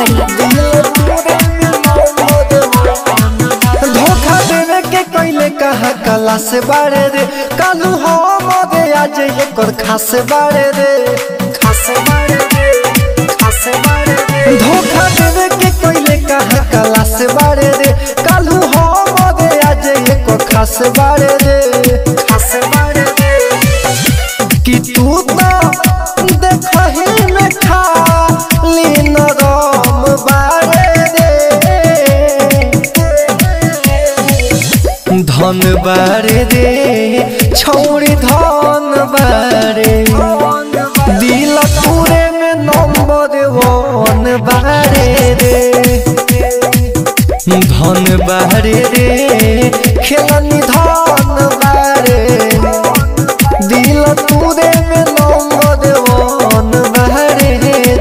सीतामढ़ी धोखा देवे के कैले कहा कला से बारे रे कालू हम दे आज एकर खास बारे रे खास बारे रे खास बारे रे धोखा देवे के कैले कहा कला से बारे रे कालू हम दे आज एकर खास बारे रे खास बारे रे कि तू तो देखही में खाली नरम बारे रे धन बारे रे छौरी धन बारे दिल पूरे में नंबर वन बारे रे धन बारे रे खेलनी धन बारे दिल पूरे में नंबर वन बारे रे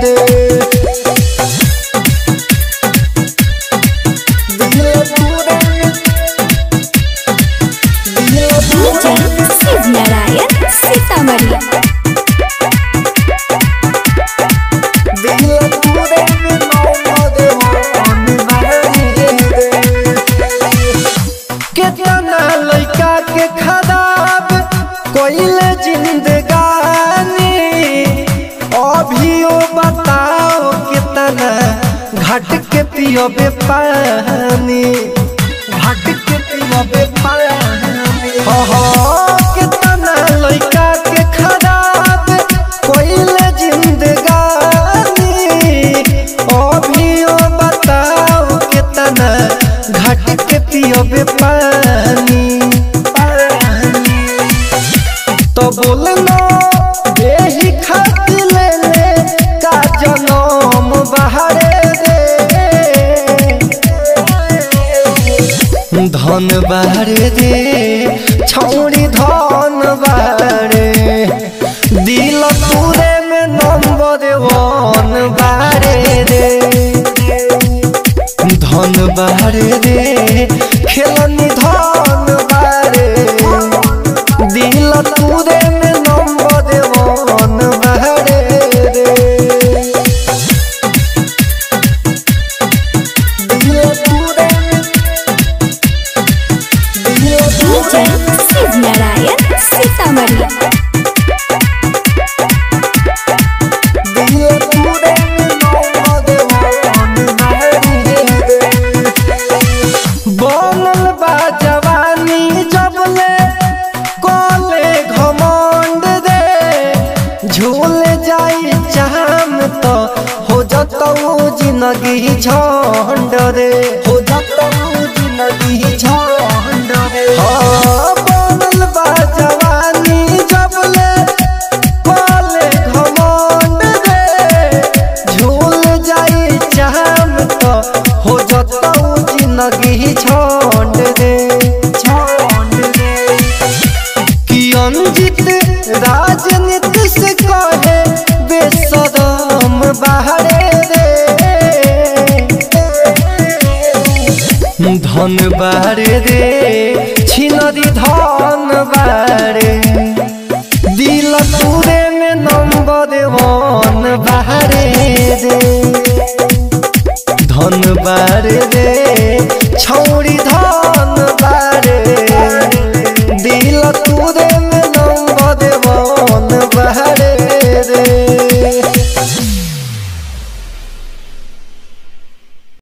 दिल पूरे में दिल पूरे डीजे शिव नारायण सीतामढ़ी दिल पूरे में नंबर वन बारे रे कितना लड़का के खराब कोइले जिंदगानी अभियो बताओ कितना घट के पियोबे पानी घट के पियोबे पानी हो हो कितना लड़का के खराब कोइले जिंदगानी अभियो बताओ कितना घट के पियोबे पानी पानी तो बोलना यही खातिर ले ले का जनम बहारे रे धन बारे रे छौरी धन बारे दिल पूरे में नंबर वन बारे रे धन बारे रे खेलनी धन बारे दिल पूरे में नंबर वन बारे रे दिल पूरे में दिल पूरे डीजे शिव नारायण सीतामढ़ी दिल पूरे में नंबर वन बारे रे बनल बा जवानी जबले कोले घमंड रे झूल जाई चाम तो हो जतऊ जिंदगी झंड रे हो जतऊ जिंदगी झंड रे हाँ बनल बा जवानी जबले कोले घमंड रे झूल जाई चाम तो हो जतऊ जिंदगी झंड रे झंड रे कि अंजित राजनीति से कहे बेसदम बाहरे रे धन बारे रे छिनरी धन बारे दिल पूरे में नंबर वन बाहरे रे धन बारे रे छौरी